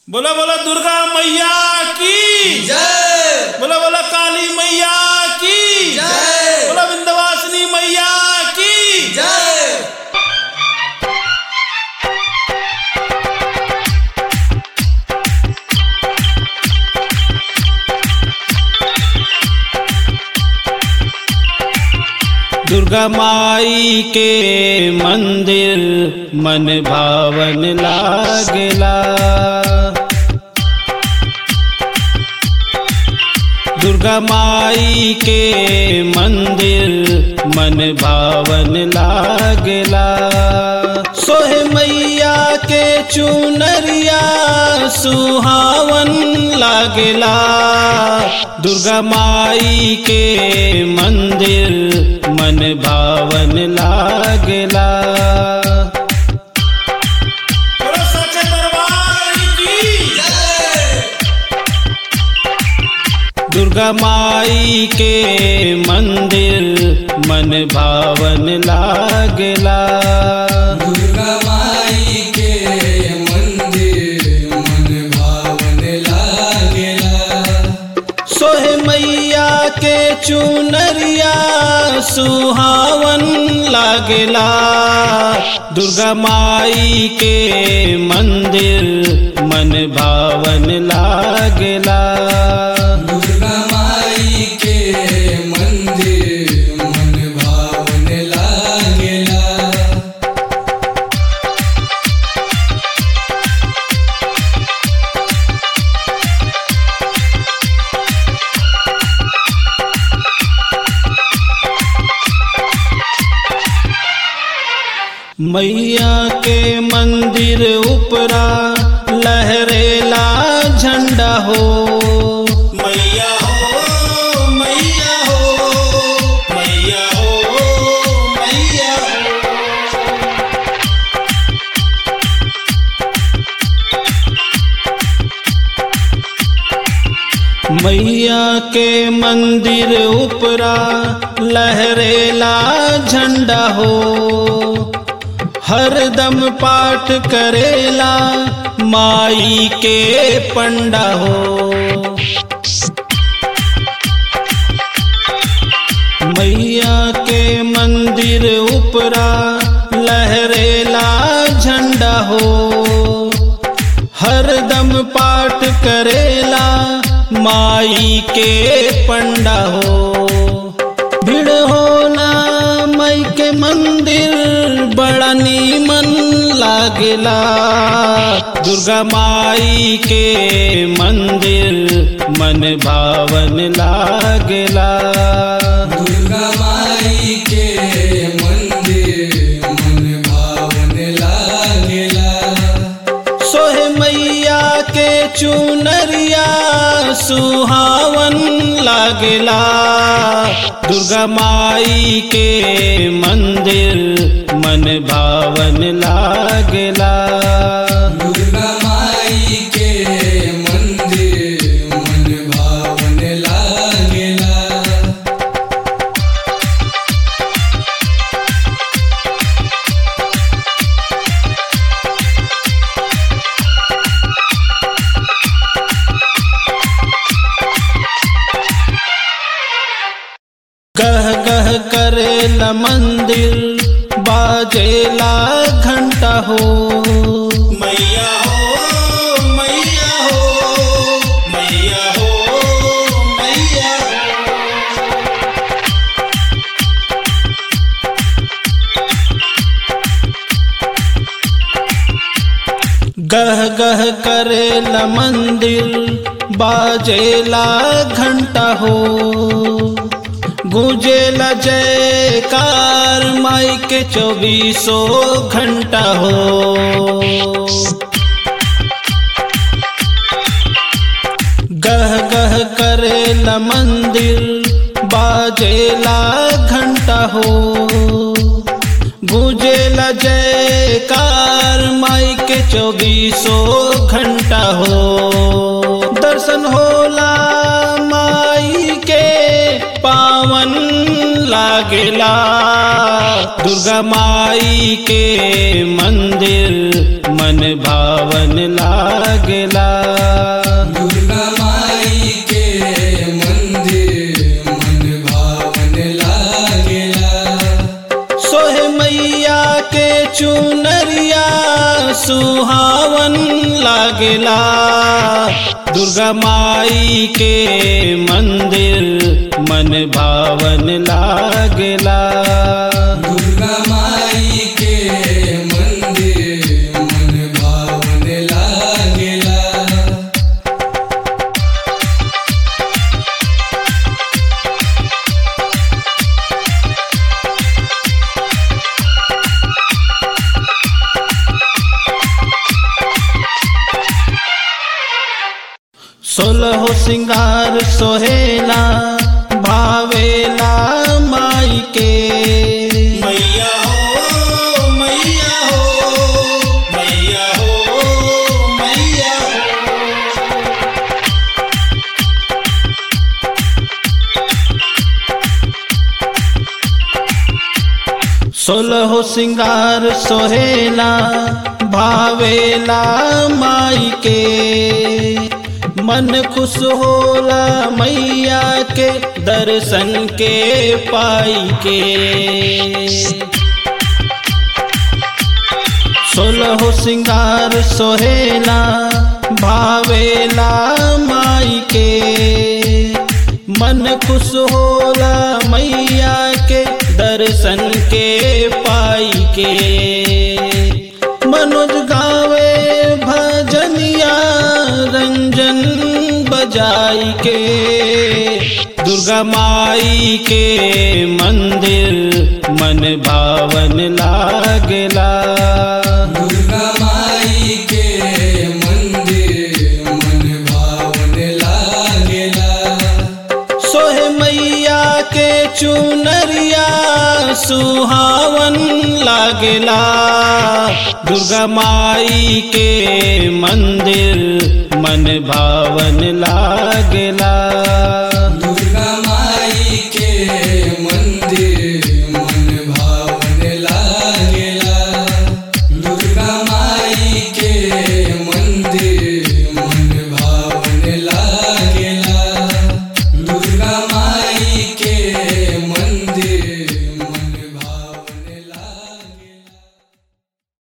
बोला बोला दुर्गा मैया की जय बोला बोला काली मैया की जय बोला विंध्यवासिनी मैया की जय दुर्गा माई के मंदिर मन भावन लागेला दुर्गा माई के मंदिर मन भावन लागेला सोहे मैया के चुनरिया सुहावन लागेला दुर्गा माई के मंदिर मन भावन लागेला जय दुर्गा माई के मंदिर मन भावन लागेला दुर्गा माई के मंदिर मन भावन लागेला सोहे मैया के चुनरिया सुहावन लागेला दुर्गा माई के मंदिर मन भावन लागेला दुर्गा माई के मंदिर मन भावन लागेला मैया के मंदिर उपरा लहरेला झंडा हो मैया हो मैया हो मैया हो मैया मैया के मंदिर उपरा लहरेला झंडा हो हरदम पाठ करेला माई के पंडा हो मैया के मंदिर उपरा लहरेला झंडा हो हरदम पाठ करेला माई के पंडा हो भीड़ होला मई के मंदिर बड़ा नीमन लागेला दुर्गा माई के मंदिर मन भावन लागेला दुर्गा माई के मंदिर मन भावन लागेला सोहे मैया के चुनरिया सुहावन लागेला दुर्गा माई के मंदिर मन भावन लागेला दुर्गा माई के मंदिर मन भावन लागेला गह गह करेला मंदिर बाजेला घंटा हो मैया हो मैया हो मैया हो मैया गह गह करेला मंदिर बाजेला घंटा हो गुजेला जयकार माई के चौबीसों घंटा हो गह गह करेला मंदिर बाजेला घंटा हो गुजेला जयकार माई के चौबीसों घंटा हो दर्शन होला माई के पावन लागेला दुर्गा माई के मंदिर मन भावन लागेला लागेला दुर्गा माई के मंदिर मन भावन लागेला सोहे मैया के चुनरिया सुहावन लागेला दुर्गा माई के मंदिर मन भावन लागेला दुर्गा माई के मंदिर मन भावन लागेला सोलहो सिंगार सोहेला भावेला माई के मैया हो मैया हो मैया हो मैया हो सोलहो सिंगार सोहेला भावेला माई के मन खुश होला मैया के दर्शन के पाई के सोलहो सिंगार सोहेला भावेला माई के मन खुश होला मैया के दर्शन के पाई के मनोज गावे भजनिया रंजन बजाई के दुर्गा माई के मंदिर मन भावन लागेला दुर्गा माई के मंदिर मन भावन लागेला सोहे मैया के चुनरिया सुहावन लागेला दुर्गा माई के मंदिर मन भावन लागेला